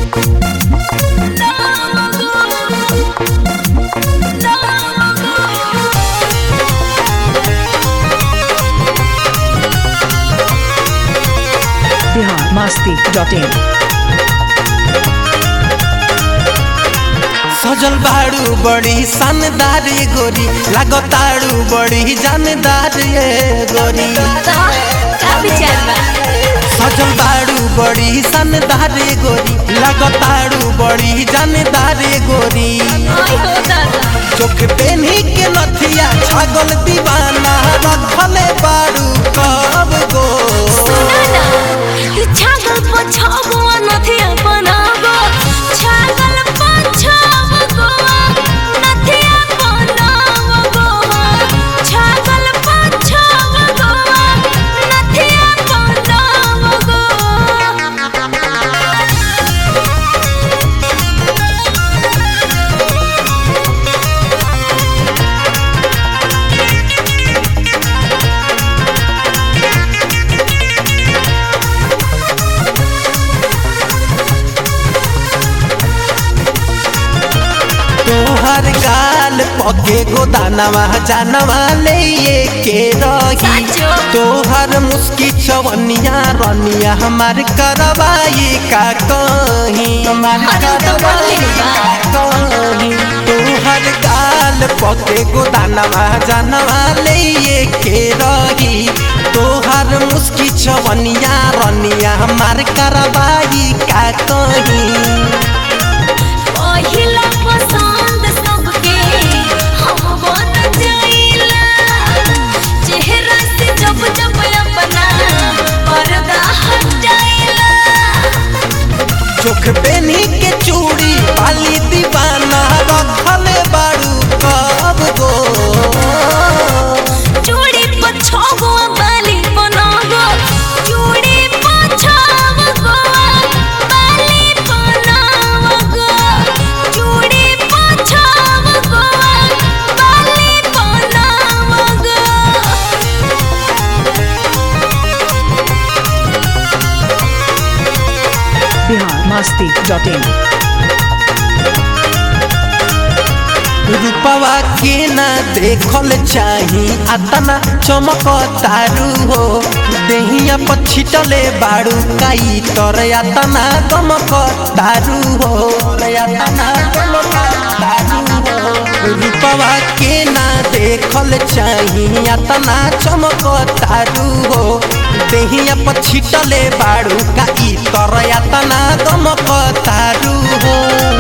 Bihar Masti dot in सजल बाड़ू बड़ी शानदार ये गोरी लागताड़ू बड़ी जानदार ये गोरी का विचार बा सजल बाड़ू बड़ी शानदार ये गोरी लागताड़ू बड़ी जानदार ये गोरी आई हो दादा चोख पेन्ही के नथिया छागल दीवाना रखले बाड़ू कब गो सुना ना तू छागल पर छगवा नथिया बनागो छागल पर छगवा नथिया बनागो छागल पर छगवा नथिया बनागो तोहर गाल पके गोदानवा जानवा ले ये के रही साचो। तोहर मुस्की चवनिया रनिया हमार करवाई का कहीं हमार अरे तो करवाई बोले बा। का कहीं तोहर गाल पके गोदानवा जानवा ले ये के रही तोहर मुस्की चवनिया रनिया हमार करवाई का कहीं पहिला पसंद सबके हम बन जाइला चेहरा से जब जब अपना पर्दा हटाइला चोख पेनी के चूड़ी पाली दीवाना रखले बाड़ू कब गो चूड़ी पर छगो बाली बनागो चूड़ी पर छगो बाली बनागो चूड़ी पर छगो बाली बनागो बिहार मस्ती डॉट इन रूपवा के ना देखल चाही अतना चमक तारू हो देहिया पर छिटले बाड़ू काई तर अतना गमक तारू हो अतना गमक तारू हो रूपवा के ना देखल चाही अतना चमक तारू हो देहिया पर छिटले बाड़ू काई तर अतना गमक तारू हो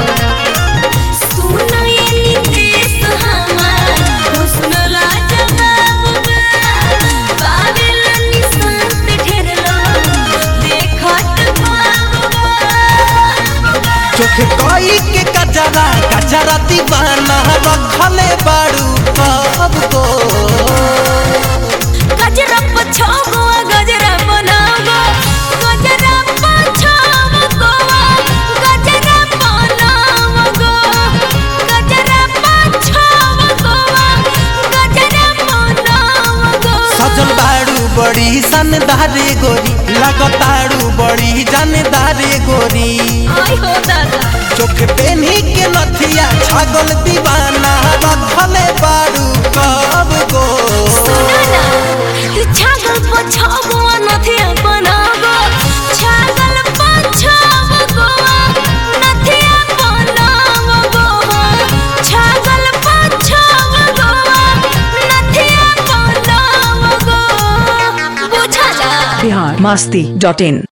सुना ये नितेश हमार हुस्न लाजवाब बा बाबेल निशान पे ढेर लोग देखत बाबा चोख कोई के कजरा कजरा दीवाना रखले बाड़ू कब को गजरा पछागो गजरा बनागो गजरा पछागो गजरा बनागो गजरा पछागो गजरा बनागो सजल बाड़ू बड़ी शानदार गोरी लगताड़ू बड़ी जानदार गोरी आई हो दादा चोख पेन्ही के नथिया छागल दीवाना रखले बाड़ू कब गो सुना ना तू छागल पर छगवा नथिया बनागो छागल पर छगवा नथिया बनागो छागल पर छगवा नथिया बनागो बुझला बिहार मस्ती डॉट इन